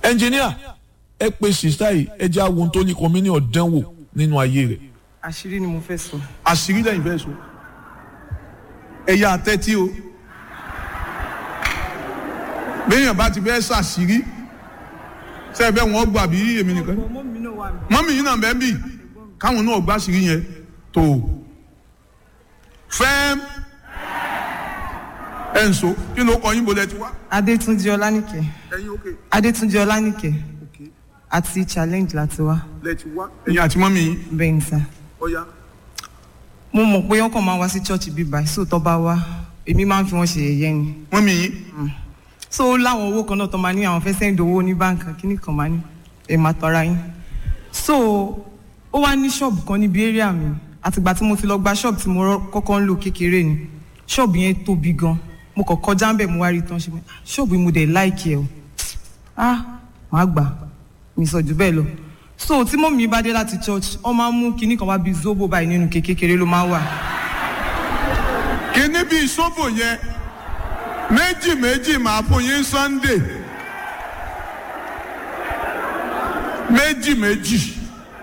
ẹnjìníà ẹ pe sista yìí ẹ jẹ́ àwọn tó ní kọ́mínì ọ̀dánwò nínú ayé rẹ̀. àṣírí ni mo fẹ́ sọ. àṣírí lẹ́yìn fẹ́ sọ ẹ̀yà àtẹ́tí o béèyàn bá ti fẹ́ ṣàṣírí ṣe bẹ́ẹ̀ wọ́n gbà bí èmi nìkan ọmọ mi náà wà mí. mọ́mí yìí náà bẹ́ẹ̀ bì káwọn náà gbà ṣírí yẹn tó fẹ́ẹ́m ẹ̀ ń so kí ló kọ yín bolẹ̀ ti wá. adétúnjì ọlánìkẹ́ ẹ̀yin òkè adétúnjì ọlánìkẹ́ òkè àti challenge láti wá lẹ̀ ti wá. ẹ̀yin àti mọ́mí yín bẹ́ẹ̀ ni sá. ọ̀ya mo mọ̀ pé wọ́n kàn máa wá sí church bíbá sóòótọ́ bá wá èmi máa ń fi wọ́n ṣe yẹ̀yẹ́ ni. mọ́mí yín so ó láwọn owó kan náà tó máa ní àwọn fẹ́ sẹ́ńdì owó ní báǹkì kíní kan máa ní ẹ̀ máa tọ́ra yín. so ó wá ní ṣọ́ọ̀bù kan níbi area mi àtìgbà tí mo ti lọ gba ṣọ́ọ̀bù tí mo rọ- kọ́kọ́ ń lò kékeré ni ṣọ́ọ̀bù yẹn tóbi gan mo kàn kọjá ń bẹ̀ mo wá rí i tán ṣe mi "Ah, ṣọ́ọ̀bù yìí mo dẹ̀ láìkì ẹ̀ o ah màá gbà mi sọ jù bẹ́ẹ̀ lọ so tí mọ́mí mi bá dé láti church wọ́n máa ń mú kinní kan wá bíi zobo báyìí nínú kékeré ló máa ń wà kíní bíi sóbò yẹn méjì méjì máa fún yín sunday méjì méjì.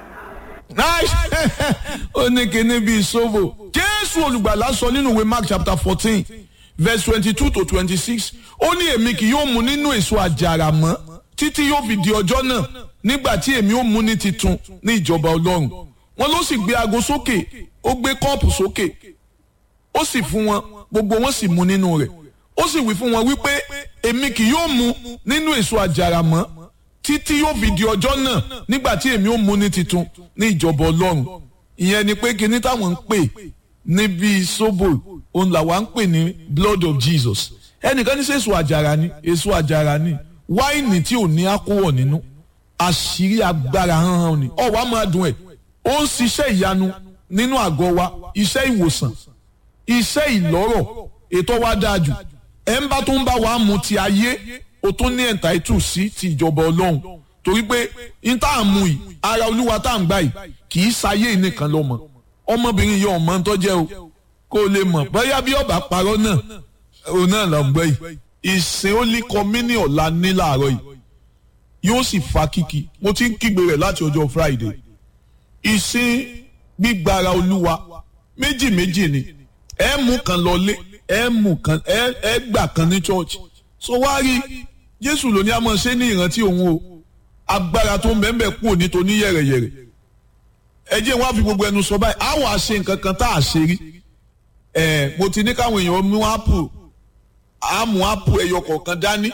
ó ní kíní bíi sóbò jésù olùgbàlà sọ nínú ìwé mark chapter fourteen verse twenty-two to twenty-six ó ní èmi kì yóò mu nínú èso àjàrà mọ́ títí yóò fi di ọjọ́ náà nígbà tí èmi ó mu ní titun ní ìjọba ọlọ́run wọn ló sì gbé aago sókè ó gbé kọ́ọ̀pù sókè ó sì fún wọn gbogbo wọn sì mu nínú rẹ̀ ó sì wí fún wọn wípé èmi kì yóò mu nínú èso àjàrà mọ́ títí yóò fi di ọjọ́ náà nígbà tí èmi ó mu ní titun ní ìjọba ọlọ́run ìyẹn ni pé kíní táwọn ń pè níbi sóbò òun làwa ń pè ní blood of jesus ẹnìkan ní sẹ́ èso àjàrà ni èso àjàrà ni wáìnì tí ò ní àkówọ̀ nínú àṣírí agbára hánhán ni ọ̀wá máa dùn ẹ̀ ó ń ṣiṣẹ́ ìyanu nínú àgọ́ wa iṣẹ́ ìwòsàn iṣẹ́ ìlọ́rọ̀ ètò wa dáa jù ẹ̀ ń bá tó ń bá wa mu ti ayé o tún ní ẹ̀ǹtáìtù sí ti ìjọba ọlọ́run torí pé n tá à ń mu yìí ara olúwa tá à ń gbà yìí kì í ṣayé nìkan ló mọ̀ ọmọbìnrin yìí ọmọ ń tọ́jẹ́ o kó o lè mọ̀ bóyá bí ọba parọ́ náà òun náà lọ gbọ́ yìí ìsìn ó lé kọ́mínì ọ̀la ní làárọ̀ yìí yóò sì fa kíkì mo ti ń kígbe rẹ̀ láti ọjọ́ friday ìsìn gbígbára olúwa méjì méjì ni ẹ mú kan lọlé ẹ mú kan ẹ ẹ gbà kan ní church so wá rí jésù ló ní a máa ṣe ní ìrántí òun o agbára tó ń bẹ́ẹ̀ kú òní tó ní yẹ̀rẹ̀yẹ̀rẹ̀ ẹ jẹ́ wá fi gbogbo ẹnu sọ báyìí á wàá ṣe nǹkan kan tá a ṣe rí ẹ mo ti ní káwọn èèyàn mú ápù á mú ápù ẹyọ kọ̀ọ̀kan dání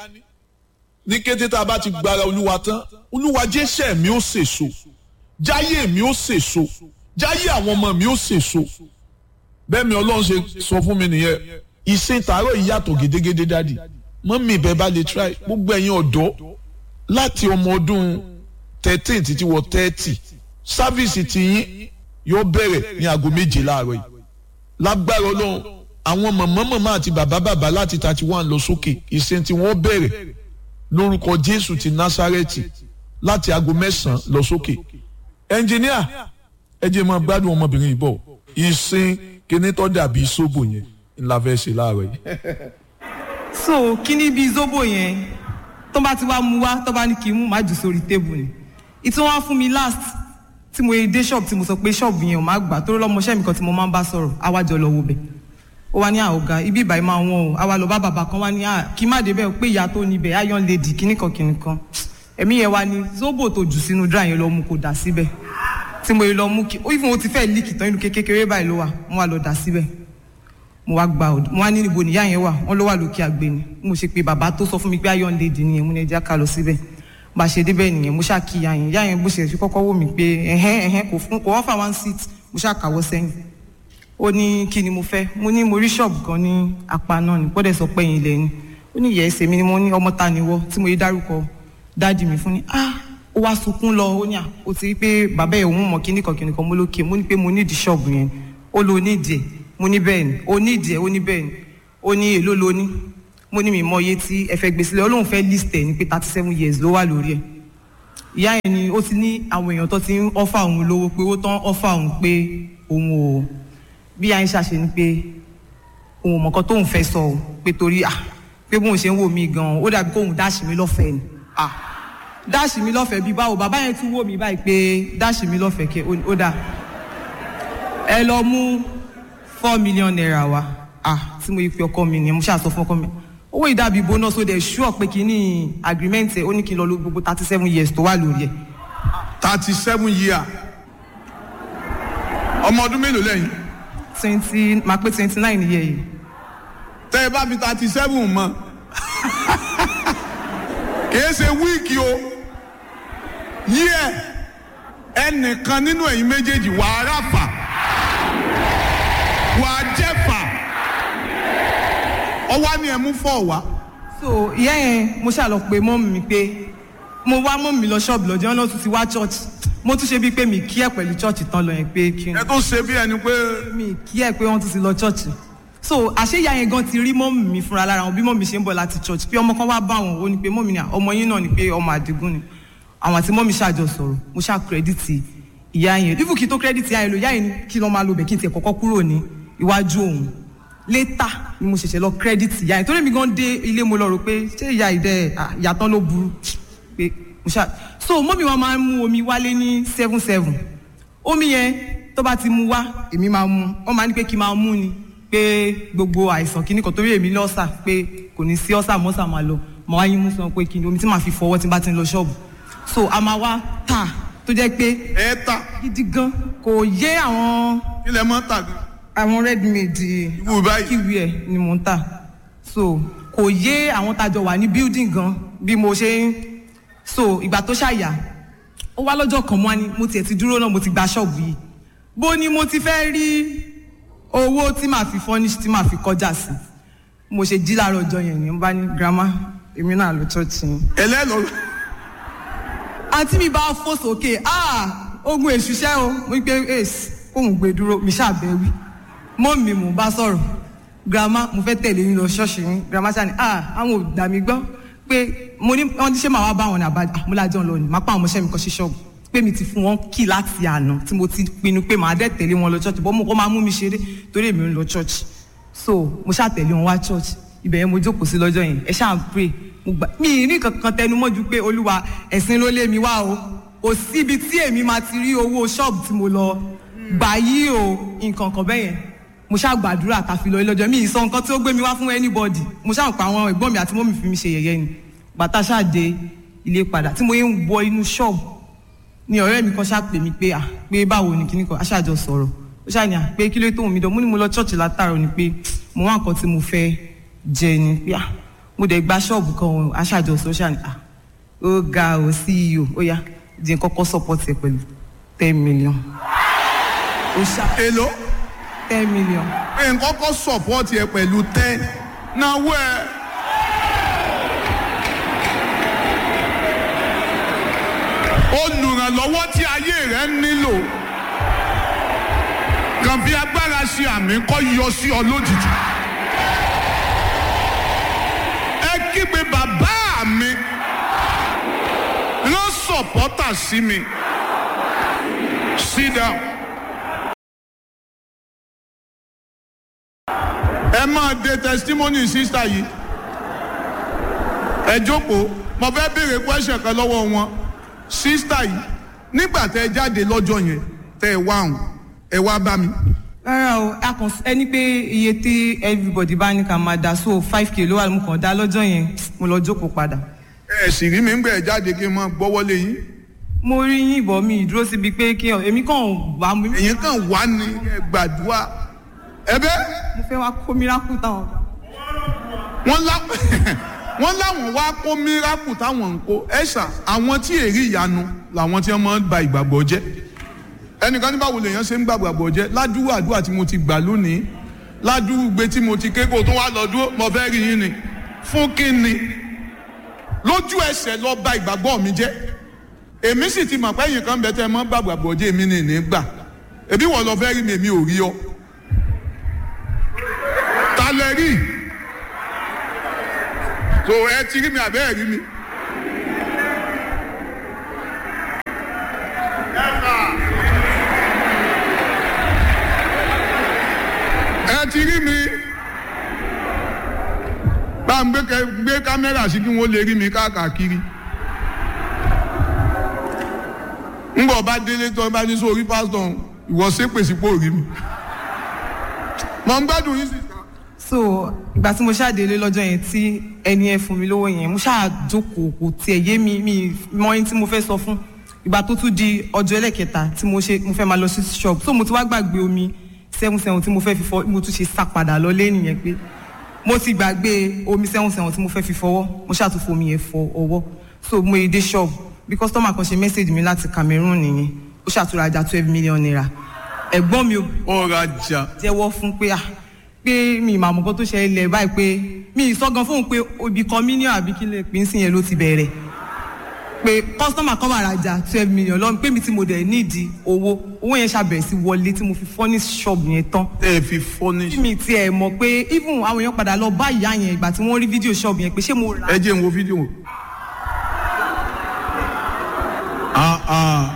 ní kété tá a bá ti gbára olúwa tán olúwa jésù mi ó sèso jáyé mi ó sèso jáyé àwọn ọmọ mi ó sèso bẹ́ẹ̀ mi ọlọ́run ṣe sọ fún mi nìyẹn ìsìn tààrọ̀ yìí yàtọ̀ gédégédé dádì mọ́mí ìbẹ́ bá lè try gbogbo ẹ̀yin ọ̀dọ́ láti ọmọ ọdún thirteen títí wọ thirty sáfíìsì tiyín yóò bẹ̀rẹ̀ ní aago méje láàárọ̀ yìí lágbára ọlọ́run àwọn màmá màmá àti bàbá bàbá láti thirty one lọ sókè ìsìn tí wọ́n bẹ̀rẹ̀ lórúkọ jésù ti násárẹ́tì láti aago mẹ́sàn-án lọ sókè ẹnjìníà ẹ jẹ́ máa gbádùn ọmọbìnrin yìí bọ̀ ìsìn kíní tó dàbí sóbò yẹn ńlá fẹ́ ṣe láàárọ̀ yìí. so kíní bíi zobo yẹn tó bá ti wá mu wá tó bá ní kí n mú má jù sórí tébù ni ìtún wá fún mi last tí mo dé shop tí mo sọ pé shop yẹn ò má gbà tó lọ́mọṣẹ́ mi kan tí mo máa ń bá sọ̀rọ̀ àwájọ lọ wo bẹ̀ ó wá ní àwògá ibi ìbàyí máa wọ́n o àwa lọ bá bàbá kan wá ní à kí má débẹ̀ pé ìyá tó níbẹ̀ iron lady kíní kan kíní kan ẹ̀mí yẹn wá ní zobo tó jù sínú dry yẹn lọ mú kó dà síbẹ̀ tí mo yẹ lọ mú kí ó ìfún o ti fẹ́ líkì tán inú kékeré báyìí ló wà mo wá lọ dà síbẹ̀ mo wá gba ọdún mo wá ní níbo nìyá yẹn wà wọn ló wà lókè àgbè ni mo ṣe pé bàbá tó sọ fún mi pé iron lady nìyẹn mo ní ẹja ká lọ síbẹ̀ bá a ṣe débẹ̀ nìyẹn mo ṣáà kí ìyá yẹn ìyá yẹn bó ṣe fi kọ́kọ́ wò mí pé ẹ̀hẹ́n ẹ̀hẹ́n kò fún kò wọ́n fà one seat mo ṣáà kàwọ́ sẹ́yìn ó ní kí ni mo fẹ́ mo ní mo rí ṣọ́ọ̀bù kan ní apá náà ní gbọ́dọ̀ sọ pé ẹ̀yìn ilẹ̀ ni ó ní ìyẹ́ ẹsẹ̀ mi ni mo ní ọmọ ta ni wọ́ tí mo yé dárúkọ dáàdì mi fún ni ah ó wá sunkún lọ ó ní à ó ti rí pé bàbá ẹ̀ òun mọ̀ kíní kan kíní kan mo lókè mo ní pé mo nídìí ṣọ́ọ̀bù yẹn ó lo nídìí ẹ̀ mo ní bẹ́ẹ̀ ni ó nídìí ẹ̀ ó ní bẹ́ẹ̀ ni ó ní èló lo ní mo ní mi mọ iye tí ẹ fẹ́ gbé sílẹ̀ Ọlọ́run fẹ́ list ẹ̀ ní pé thirty seven years ló wà lórí ẹ̀ ìyá yẹn ni ó ti ní àwọn èèyàn tó ti ń ọ́fà òun lówó pé ó tán ọ́fà òun pé òun ò bí àyìn ṣàṣe ni pé òun ò mọ̀kan tóun fẹ́ sọ ọ́ pé torí à pé bóun ṣe ń wò mí gan-an ó dàbí kóun dáṣì mí lọ́fẹ̀ẹ́ ni à dáàṣì mi lọ́fẹ̀ẹ́ bíi báwo bàbá yẹn tún wò mí báyìí pé dáàṣì mi lọ́fẹ̀ẹ́ kẹ ó dáa ẹ lọ mú four million naira wá ah tí mo yí pe ọkọ mi nìyẹn mo ṣáà sọ fún ọkọ mi owó ìdàbí bonus ó dẹ̀ sure pé kí ní agreement ẹ̀ ó ní kí n lọ lo gbogbo thirty seven years tó wà lórí ẹ̀ thirty seven year ọmọ ọdún mélòó lẹ́yìn twenty máa pé twenty nine year yìí tẹ́ ẹ bá fi thirty seven mọ́ kìí ṣe wíìkì o yíyẹ ẹnìkan nínú ẹ̀yin méjèèjì wàá ráfà wàá jẹ́fà ọwọ́ ni ẹ mú fọ́ wá so ìyá yẹn mo ṣáà lọ pé mọ́mì mi pé mo wá mọ́mì mi lọ ṣọ́ọ̀bù lọ́jọ́ náà tún ti wá church mo tún ṣe bíi pé mi kí ẹ̀ pẹ̀lú church tán lọ yẹn pé kí n ẹ tó ṣe bí ẹni pé mi kí ẹ̀ pé wọ́n tún ti lọ church so àṣé ìyá yẹn gan ti rí mọ́mì mi fúnra lára wọn bí mọ́mì ṣe ń bọ̀ láti church pé ọmọ kan wá bá wọn ó ní pé mọ́mì ni ọmọ yín náà ni pé ọmọ àdìgún ni àwọn àti mọ́mì ṣàjọ sọ̀rọ̀ mo ṣá kírẹ́dìtì ìyá yẹn even kí n tó kírẹ́dìtì ìyá yẹn lò ìyá yẹn ní kí lọ́ máa lo bẹ̀ kí n tiẹ̀ kọ́kọ́ kúrò ní iwájú òun létà ni mo ṣẹ̀ṣẹ̀ lọ kírẹ́dìtì ìyá yẹn torí mi gan dé ilé mo lọ rò pé ṣé ìyá ìdẹ ìyàtọ̀ ló burú pé mo ṣá so mọ́mì wọn máa ń mú omi wálé ní seven seven omi yẹn tó bá ti mú wá èmi máa mú wọn máa ní pé kí n máa mú ni pé gbogbo àìsàn kìíní kan torí èmi lọ́sà pé kò ní sí ọ́sà mọ́sà máa lọ màá wáyé mú sọ pé kí ni omi tí màá fi fọwọ́ tí n bá ti ń lọ ṣọ́ọ̀bù so a máa wá tà tó jẹ́ pé ẹ ta gidi gan kò yé àwọn ilẹ̀ mọ́ tà gan àwọn redmade Irú báyìí. kíwì ẹ̀ ni mò ń tà so kò yé àwọn tájọ wà ní building gan bí mo ṣe ń so ìgbà tó ṣàyà ó wá lọ́jọ́ kan mọ́ ni mo tiẹ̀ ti dúró náà mo ti gba ṣọ́ọ̀bù yìí bó ni mo ti fẹ́ rí owó tí màá fi furnish tí màá fi kọjá sí mo ṣe jí láàárọ̀ ọjọ́ yẹn ni mo bá ní grandma èmi náà lọ church yẹn ẹlẹ́lọ́ àǹtí mi bá fò sókè ah ogun èṣùṣẹ́ o mo ní pé ace kóun gbé dúró mi ṣàbẹ̀wí mọ́ mi mò ń bá sọ̀rọ̀ grandma mo fẹ́ tẹ̀lé yín lọ ṣọ́ọ̀ṣì yín grandma ṣáà ní ah àwọn ò dà mí gbọ́ pé mo ní wọ́n ti ṣe máa wá bá wọn ní àbájá àmúlájọ́ lọ ni máa pa àwọn ọmọọṣẹ́ mi kan sí ṣọ́ọ̀bù pé mi ti fún wọn kí láti àná tí mo ti pinnu pé màá dẹ̀ tẹ̀lé wọn lọ ṣọ́ọ̀ṣì bọ́ mo kọ́ máa mú mi ṣeré torí èmi ń lọ ṣọ́ọ̀ṣì so mo ṣáà tẹ̀lé wọn wá ṣọ́ọ̀ṣì ibẹ̀ yẹn mo jókòó sí lọ́jọ́ yẹn ẹ ṣáà ń pray mo gbà mí ì ní kankan tẹnu mọ́ ju pé olúwa ẹ̀sìn ló lé mi wá o kò síbi tí èmi máa ti rí owó ṣọ́ọ̀bù tí mo lọ gbà yí o nǹkan kan bẹ́yẹn mo ṣáà gbàdúrà tàfi lọ lọ́jọ́ mi ì sọ nǹkan tí ó gbé mi wá fún anybody mo ṣáà pa àwọn ẹ̀gbọ́n mi àti mọ́mì fi mi ṣe yẹ̀yẹ́ ni bàtà ṣáà dé ilé padà tí mo yẹ ń wọ inú ṣọ́ọ̀bù ni ọ̀rẹ́ mi kan ṣáà pè mí pé à pé báwo ni kíní kan aṣáàjọ sọ̀rọ̀ ó ṣáà ní à pé kí ló tó mi dán mo ní mo lọ ṣọ́ọ̀ṣì látàrọ̀ ni pé mo wá nǹkan tí mo fẹ́ jẹ ni pé à mo dẹ̀ gba ṣọ́ọ̀bù kan o aṣáàjọ sọ ó ṣáà ní à ó ga ò CEO ó yá jẹ́ n kọ́kọ́ support ẹ pẹ̀lú ten million ó ṣáà èlò ten million pé nǹkan kọ́ support ẹ pẹ̀lú ten náwó ẹ. olùrànlọ́wọ́ tí ayé rẹ nílò kàn fi agbára ṣe àmì kọ́ yọ sí ọ lójijì. ẹ kígbe bàbá mi rán sọ̀pọ́tà sí mi sit down. ẹ máa de testimony sista yìí ẹ jókòó mo fẹ́ béèrè question kan lọ́wọ́ wọn sista yìí nígbà tẹ ẹ jáde lọ́jọ́ yẹn tẹ ẹ wá hàn ẹ wá bá mi rárá o a kàn ẹni pé iye tí everybody bá ní ká máa dá so five k ló wà mo kàn dá lọ́jọ́ yẹn mo lọ jókòó padà. ẹ sì rí mi ń gbẹ ẹ jáde kí n máa gbọ́wọ́lé yín mo rí yín ìbọn mi ìdúró síbi pé kí ọ èmi kàn wá mi. èyí kan wà ní ẹ gbàdúrà ẹ bẹ́ẹ̀. mo fẹ́ wá kó miracle táwọn. wọ́n lá wọ́n láwọn wá kó miracle táwọn ń kó ẹ̀ṣà àwọn tí èrí ìyanu làwọn tí wọ́n máa ń ba ìgbàgbọ́ jẹ́ ẹnìkan ní báwo lèèyàn ṣe ń gbàgbọ́ jẹ́ ládùúgbò àdúrà tí mo ti gbà lónìí ládùúgbò tí mo ti ké kó tó wá lọ dúró mo fẹ́ rí yín ni fún kí ni lójú ẹsẹ̀ lọ ba ìgbàgbọ́ mi jẹ́ èmi sì ti mọ̀ pé ẹ̀yìn kan bẹ tẹ́ ẹ mọ́ gbàgbọ́ jẹ́ èmi ní ní gbà èbí wọ́n lọ fẹ́ rí mi èmi ò rí ọ ta lẹ rí so ẹ ti rí mi àbẹ́ ẹ̀ rí mi. ẹ ti rí mi bá ń gbé kámẹ́rà sí kí wọ́n lè rí mi káàkiri ńgbọ̀ bá délé tó bá ní sórí pásítọ̀ ìwọ ṣépè sípò rí mi mọ̀ ń gbádùn yín sí. so ìgbà tí mo ṣàdélé lọ́jọ́ yẹn tí ẹni ẹ fún mi lówó yẹn mo ṣáà jókòó kò tiẹ̀ yé mi mi mọ ẹni tí mo fẹ́ sọ fún ìgbà tó tún di ọjọ́ ẹlẹ́kẹta tí mo ṣe mo fẹ́ máa lọ sí shop so mo ti wá gbàgbé omi seven seven tí mo fẹ́ fi fọ mo tún ṣe sá padà lọ lé nìyẹn pé mo ti gbàgbé omi seven seven tí mo fẹ́ fi fọwọ́ mo ṣáà tún fomi yẹn fọ ọwọ́ so mo yẹ dé shop bí customer kan ṣe message mi láti Cameroon nìyẹn ó ṣàtúrajà twelve million naira ẹ̀gbọ́n mi ò ọ̀rọ̀ ajá jẹ́wọ́ fún pé ah pé mi ìmọ̀ àmọ̀kọ́ tó ṣe ilẹ̀ báyìí pé mi ìsọ̀gan fóun pé obì kan mílíọ̀nù àbí kí lè pín sí yẹn ló ti bẹ̀rẹ̀ pé kọ́sítọ́mà kan wà rajà twelve million lọ́nà pé mi tí mo dẹ̀ nídìí owó owó yẹn ṣàbẹ̀rẹ̀ sí wọlé tí mo fi furnish shop yẹn tán tẹ́ ẹ fi furnish. tí mi tiẹ̀ mọ̀ pé even àwọn èèyàn padà lọ bá ìyá yẹn ìgbà tí wọ́n rí fídíò shop yẹn pé ṣé mo rà ẹ jẹ́ n wo fídíò. Ah, ah.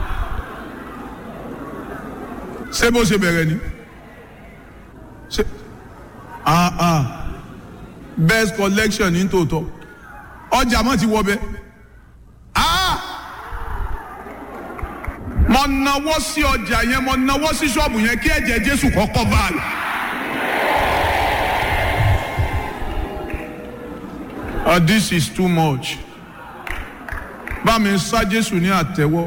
ṣé bó ṣe bẹ̀rẹ̀ ni ṣé ah, ah. best collection ní tòótọ́ ọjà mọ́ ti wọ bẹ́ẹ̀ ah mo nawọ́ sí ọjà yẹn mo nawọ́ sí ṣọ́ọ̀bù yẹn kí ẹ̀jẹ̀ Jésù kọ́kọ́ báyìí. Uh, this is too much. Bá mi sá Jésù ní àtẹ́wọ́.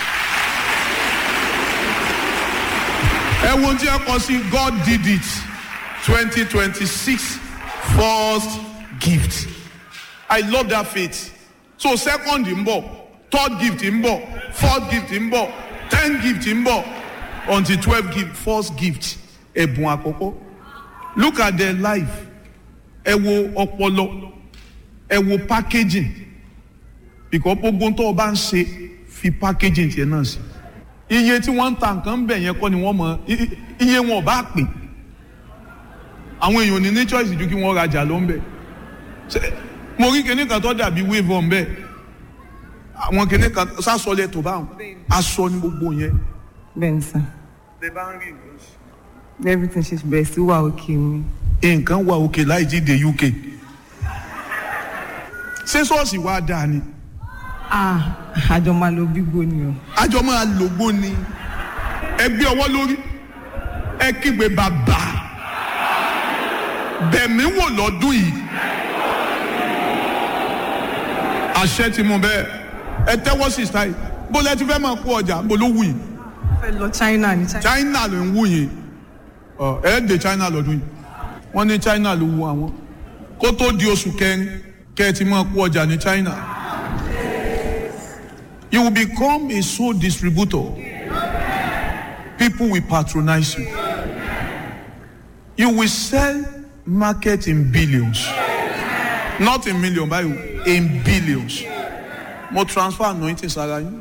Ẹ wo ohun tí ẹ kọ sí God did it twenty twenty six first gift. I love that faith. So second ń bọ̀, third gift ń bọ̀, fourth gift ń bọ̀, ten gift ń bọ̀, until twelve gift first gift ẹ̀bùn àkọ́kọ́. Look at their life. Ẹ wo ọpọlọ ẹ wo packaging because gbogbo tó o bá ń ṣe fi packaging tiẹ̀ náà sí iye tí wọ́n ń ta nǹkan bẹ̀ yẹn kọ́ ni wọ́n mọ iye wọn ò bá pè àwọn èèyàn ní ní choice ju kí wọ́n rajà ló ń bẹ̀ mo rí kinní kan tó dàbí wave on bẹ́ẹ̀ àwọn kinní kan sásọlẹ̀ tó bá wọn aṣọ ni gbogbo yẹn. bẹ́ẹ̀ ni sà lè bá ń rí nǹkan ṣe. everything ṣe bẹ̀rẹ̀ sí wà òkè mi. nǹkan wà òkè láì jí dé UK ṣé ṣọ́ọ̀ṣì wa dáa ni ah àjọ máa lo bígbó ni o. àjọ máa lògbó ni ẹ gbé ọwọ́ lórí ẹ kígbe bàbá bẹ̀mí wò lọ́dún yìí àṣẹ ti mú bẹ́ẹ̀ ẹ tẹ́wọ́ sí sáì bó lẹ ti fẹ́ máa kó ọjà bó ló wù yìí fẹ́ lọ China ní China. China ló ń wù yìí ọ ẹ dé China lọ́dún yìí wọ́n ní China ló wù àwọn kó tó di oṣù kẹrin kẹ́ ẹ ti máa kó ọjà ní China. You will become a sole distributor. People will patronize you. You will sell market in billions. Not in million, but in billions. Mo transfer anointing sára yín.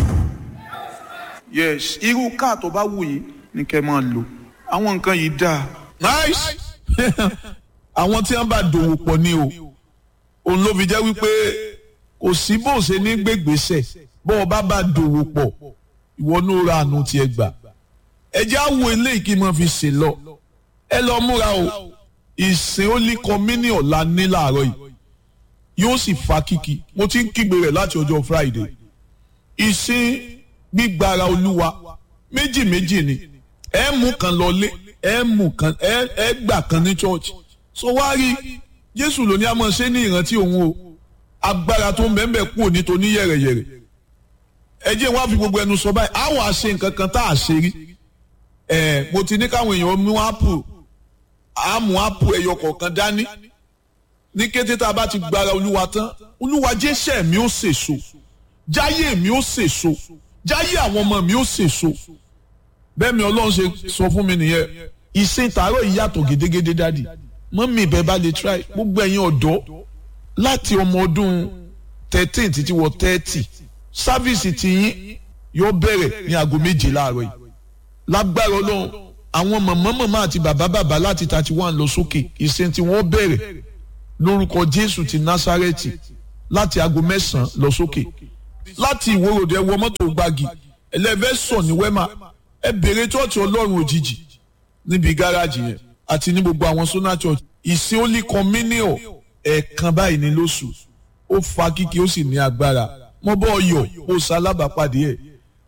Yes, irú káà tó bá wù yín ni kẹ́ máa lò. Àwọn nǹkan yìí dáa. nice àwọn tí wọn bá dòwò pọ̀ ni o òun ló fi jẹ́ wípé kò sí bó ṣe ní gbégbèsè bó o bá bá dòwò pọ̀ ìwọ ní o ra àánú tiẹ̀ gbà ẹ jẹ́ àwọ̀ eléyìí kí n máa fi ṣe lọ ẹ lọ múra o ìsìn Holy Communion ọ̀la ní làárọ̀ yìí yóò sì fa kíkì mo ti ń kígbe rẹ̀ láti ọjọ́ Friday ìsìn gbígbára Olúwa méjì méjì ni ẹ mú kan lọlé ẹ mú kan ẹ ẹ gbà kan ní church so wá rí Jésù ló ní a máa ṣe ní ìrántí òun o agbára tó ń bẹ́ẹ̀ bẹ́ẹ̀ kúrò nítorí yẹ̀rẹ̀yẹ̀rẹ̀ ẹ jẹ́ wá fi gbogbo ẹnu sọ báyìí àwọn àṣe nǹkan kan tá a ṣe rí ẹ mo ti ní káwọn èèyàn mú ápù àmú ápù ẹyọ kọ̀ọ̀kan dání ní kété tá a bá ti gbára olúwa tán olúwa jẹ́sẹ̀ mi ó sèso jáyé mi ó sèso jáyé àwọn ọmọ mi ó sèso bẹ́ẹ̀ mi ọlọ́run ṣe sọ fún mi nìyẹn ìsìn tààrọ̀ yìí yàtọ̀ gédégédé dádì mọ́mí ìbẹ́ bá lè try gbogbo ẹ̀yin ọ̀dọ́ láti ọmọ ọdún thirteen títí wọ thirty sáfíìsì tiyín yóò bẹ̀rẹ̀ ní aago méje láàárọ̀ yìí lágbára ọlọ́run àwọn màmá màmá àti bàbá bàbá láti thirty one lọ sókè ìsìn tí wọ́n bẹ̀rẹ̀ lórúkọ jésù ti násárẹ́tì láti aago mẹ́sàn-án lọ sókè láti ìwòròdé wọ mọ́tò gbági ẹlẹ́fẹ́ sọ ní wẹ́mà ẹ bèrè chọ́ọ̀chì ọlọ́run òjijì níbi gáràjì yẹn àti ní gbogbo àwọn sona church ìsìn Holy Communion ẹ̀ẹ̀kan báyìí ní lóṣù ó fa kíkì ó sì ní agbára mo bọ́ ọyọ̀ ó sálábàápàdé ẹ̀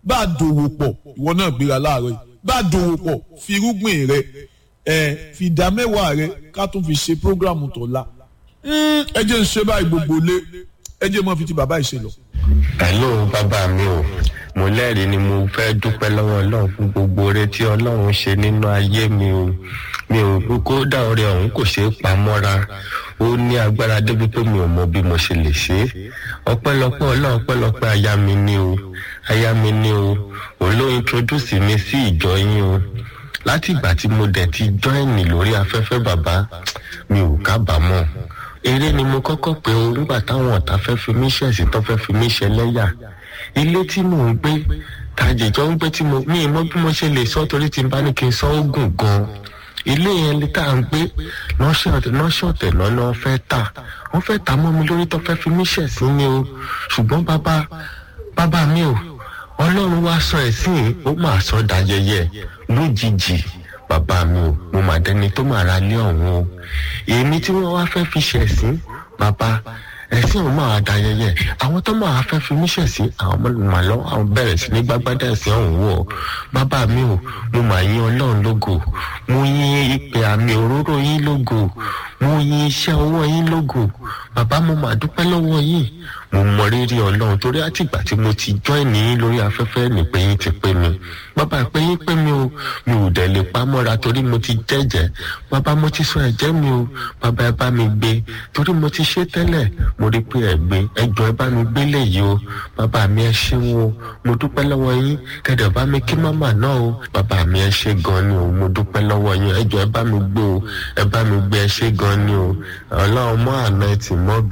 bá a dòwò pọ̀ ìwọ náà gbéra láàárọ̀ yìí bá a dòwò pọ̀ fi irúgbìn rẹ ẹ fi ìdá mẹ́wàá rẹ ká tún fi ṣe prógrámù tọ̀la ẹ jẹ́ ń ṣe báyìí gbogbo lé ẹ jẹ́ mọ́ fi ti bàbá ìṣe lọ. hello bàbá mi o mo lẹ́rìí ni mo fẹ́ dúpẹ́ lọ́wọ́ ọlọ́run fún gbogbo oore tí ọlọ́run ṣe nínú ayé mi o mi ò kódà oore ọ̀hún kò ṣeé pa mọ́ra ó ní agbára débi pé mi ò mọ bí mo ṣe lè ṣe é ọpẹ́lọpẹ́ ọlọ́run ọpẹ́lọpẹ́ aya mi ni o aya mi ni o òun ló introduce mi sí ìjọ yín o láti ìgbà tí mo dẹ̀ ti join lórí afẹ́fẹ́ bàbá mi ò kábàámọ̀ eré ni mo kọ́kọ́ pé o nígbà táwọn ọ̀tá fẹ́ fi mí ṣẹ̀sìn tó fẹ́ fi mí ṣẹlẹ́yà ilé tí mò ń gbé tàjẹjọ ń gbé tí mo mí mọ bí mo ṣe lè sọ torí tí n bá ní kí n sọ ó gùn gan ilé yẹn lè tá à ń gbé lọ́ṣọ̀tẹ̀ lọ́nà fẹ́ tà wọ́n fẹ́ tà mọ́ mi lórí tó fẹ́ fi mí ṣẹ̀sìn ni o ṣùgbọ́n bàbá bàbá mi o ọlọ́run wá sọ ẹ̀sìn ó máa sọ dayẹyẹ lójijì bàbá mi o mo mà dẹni tó mà ra lé ọ̀hún o èmi tí wọ́n wá fẹ́ fi ṣẹ̀sìn bàbá ẹ̀sìn ọ̀hún máa dayẹyẹ àwọn tó máa fẹ́ fi mí ṣẹ̀sìn àwọn ọmọ lọ àwọn bẹ̀rẹ̀ sí ní gbágbádá ẹ̀sìn ọ̀hún wọ̀ bàbá mi o mo mà yín ọlọ́run lógo mo yín ìpè àmì òróró yín lógo mo yín iṣẹ́ ọwọ́ yín lógo bàbá mo mà dúpẹ́ lọ́wọ́ yín mo mọ rírì ọlọ́run torí àtìgbà tí mo ti join ní lórí afẹ́fẹ́ ní pé yín ti pé mi bàbá pé yín pé mi o mi ò dẹ̀ lè pa mọ́ra torí mo ti jẹ́jẹ́ bàbá mo ti sọ ẹ̀jẹ̀ mi o bàbá ẹ bá mi gbé torí mo ti ṣe tẹ́lẹ̀ mo rí pé ẹ gbé ẹjọ́ ẹ bá mi gbé léyìí o bàbá mi ẹ ṣeun o mo dúpẹ́ lọ́wọ́ yín kẹ̀dẹ̀ bá mi kí màmá náà o bàbá mi ẹ ṣe gan ni o mo dúpẹ́ lọ́wọ́ yín ẹjọ́ ẹ bá mi gbé o ẹ bá mi gbé ẹ ṣe gan ni o ọlọ́run mọ́ àná ẹ tì mọ́